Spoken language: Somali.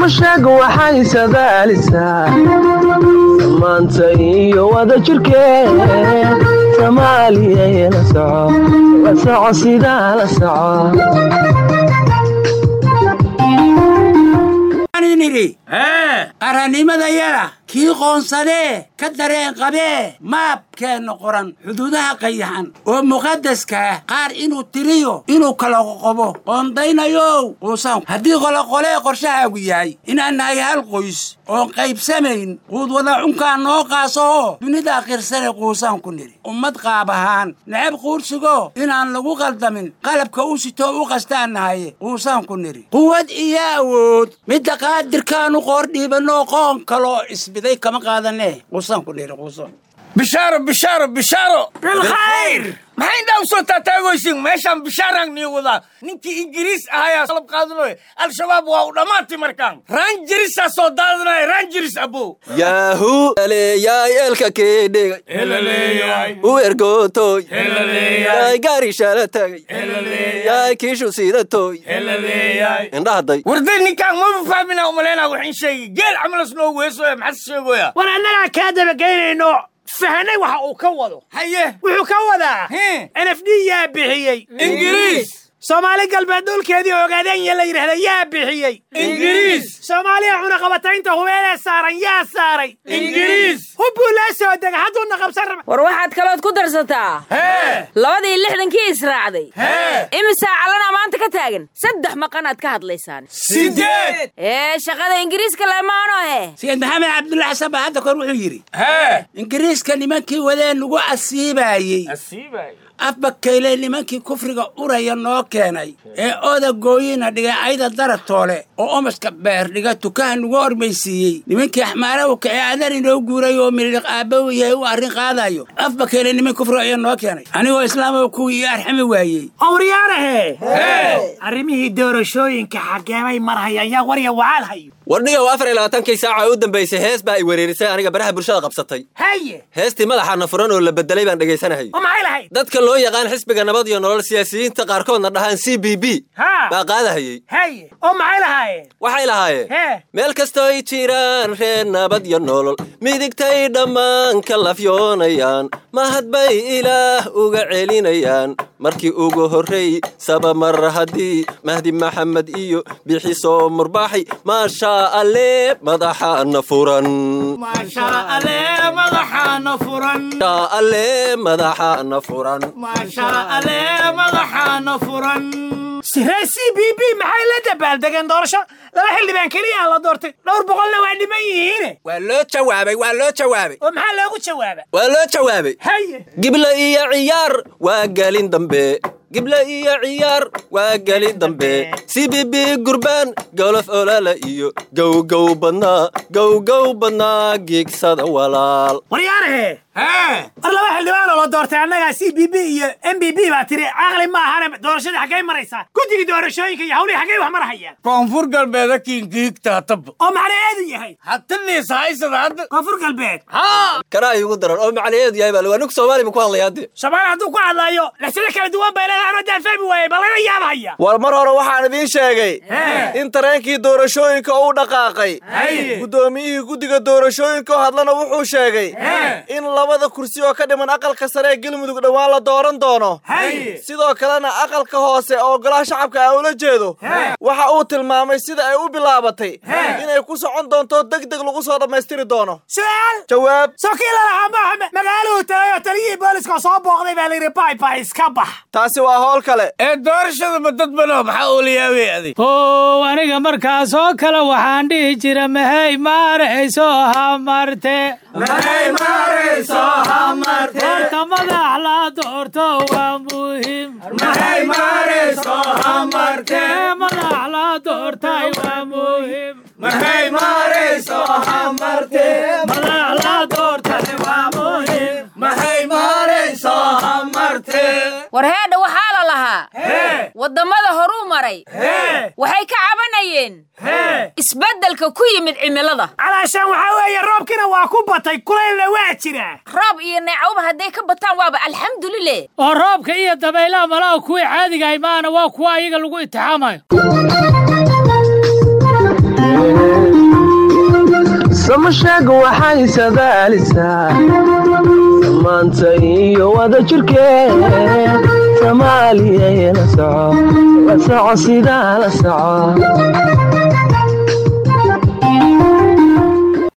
samashag waxay sadaalisaa samaanta iyo wada jirkeed soomaaliya la soco la soco sidaa la soco nidhi qarannimadayada kii qoonsadee ka dareen qabee maabkeenna qoran xuduudaha qayaxan oo muqadaska ah qaar inuu tiriyo inuu kala qoqobo qoondaynayow quusan haddii qoloqolee qorshahaagu yahay inaan nahay hal qoys oon qaybsamayn quud wada cunkaa noo qaasoo dunida akhrirsane quusaan ku nidhi ummad qaab ahaan necab quursigo inaan lagu qaldamin qalabka u sitoo u qastaan nahaye quusaan ku nidhi quwad iyo awood midda qaadirkaanu qoordhiibanoo qoon kaloo isbiday kama qaadane quusaan ku nidhi quusan bishaaro bishaaro bishaaro bilkhayr maxay intaa u soo taataagoysin meeshaan bishaaraan nii wadaa ninkii ingiriis ahayaa salab qaadanoy al-shabaab waa u dhammaatay markaan raanjirisaa soo daadanaya raanjiris abow yahu aleeyaay elka keedhegay u ergootoy yaay gaari shala tagay yaay kiishu siidatoy indhahaday warday ninkaan maba fahmina umaleyna waxin sheegi geel camalas noo weesoya maxaa sheegoya war annagaa kaa dabageynayno fahanay waxa uu ka wado haye wuxuu ka wadaa Hee. n f d yaa bixiyey ingiriis soomaali galbeed dhulkeedii ogaadenya la yidhahda yaa bixiyey ingiriis soomaaliya cunaqabataynta hubeelee saaran yaa saaray ingiriis hubbuu laa soo dega hadduuna qabsan raba war waxaad kalood ku darsataa hee labadii lixdankii israacday hee imisaa calana maanta ka taagan saddex maqanaad ka hadlaysaan sideed ee shaqada ingiriiska lamaano he sayid maxamed cabdulla xasan baa hadda kor wuxuu yidhi hee ingiriiska nimankii wadee nagu asiibaayey asiibay afbakayle nimankii kufriga uraya noo keenay ee oda gooyina dhigay ayda daratoole oo omaska beer dhiga tukaha nagu hormaysiiyey nimankii axmaarowka ee adan inoo guuray oo milidhiq aabbawu yahay u arrin qaadayo afbakayle niman kufriga ayaa noo keenay anigoo islaamaba kuwii ii arxami waayey awriyaanahe arrimihii doorashooyinka xageemay marhayaan yaa warya wacaal hayo warnigow afar iyo labaatankii saaca u dambaysay hees baa ay wereerisay aniga baraha bulshada qabsatay haye heestii madaxaana furan oo la bedelay baan dhegaysanahayay oo maxay lahayd dadka loo yaqaan xisbiga nabad iyo nolol siyaasiyiinta qaarkoodna dhahaan c b b Ha. baa qaadahayey haye oo maxay lahaayeen waxay lahaayeen hee meel kastoo ay jiraan reer nabad iyo nolol midigtay dhammaan ka lafyoonayaan mahad bay ilaah uga celinayaan markii ugu horrey saba mar haddii mahdi maxamed iyo bixisoo murbaaxay maashaa alle madaxaana furan maashaa alle madaxaana furan maashaa alle madaxaana furan maashaa alle madaxaana furan siree c b b maxay la dabaaldegeen doorasho laba xildhibaan keliya la doortay dhowr boqolna waa dhiman yihiine waa loo jawaabay waa loo jawaabay oo maxaa loogu jawaaba waa loo jawaabay haye gibla iyo ciyaar waa gelin dambe gibla iyo ciyaar waa gelin dambe c b b gurbaan golof olala iyo gowgow badnaa gowgow badnaa giigsada walaal waryaanahe hee war laba xildhibaanoo la doortay annagaa c b b iyo m b b baa tiri caqli ma ahane doorashadii xaggay maraysaa guddigii doorashooyinka iyo hawlihii xaggay wax marahayaan koonfur galbeeda kiinkiigtaatab oo macnaheedu yahay hataniisa haysada hadda koonfur galbeed haa kanaa igu daran oo macnaheedu yahay baa waa ninku soomaali buu ku hadlaya hadde soomaali hadduu ku hadlaayo laxsado kala duwan bay leedahay anoo daan fahmi waayey bal laga yaabahaya war mar hore waxaan idiin sheegay in tareenkii doorashooyinka uu dhaqaaqay guddoomiyihii guddiga doorashooyinka oo hadlana wuxuu sheegay in labada kursi oo ka dhiman aqalka sare ee galmudug dhowaan la dooran doono sidoo kalena aqalka hoose oo golaha shacabka ah ula jeedo waxa uu tilmaamay sida ay u bilaabatay inay ku socon doonto deg deg lagu soo dhammaystiri doono su-aal jawaab soo kii lalahaa maaha magaaluhu tagay oo taliyihii booliska oo soo booqday baa layidhi bay bay iska bax taasi waa howl kale ee doorashadaba dad bano maxaa uu la yaabay adig ow aniga markaas oo kale waxaan dhihi jira mahey maarayso hamarte horta madax la doorto waa muhiim Ee, madax la doortay waa muhiim madax la doortay waa muhiim war heedha waxaa la lahaa waddamada horuu maray waxay ka cabanayeen isbeddelka ku yimid cimilada calaashaan waxaa weeye roobkina waa ku batay kulaylna waa jiraa roob iyo neecawba hadday ka bataan waaba alxamdulileh oo roobka iyo dabaylaha malaha kuwii caadigahay maana waa kuwa ayaga lagu itixaamayo sheeg waxay sadaalisaa samaanta iyo wada jirkeed soomaaliyay la soco la soco sidaa la soco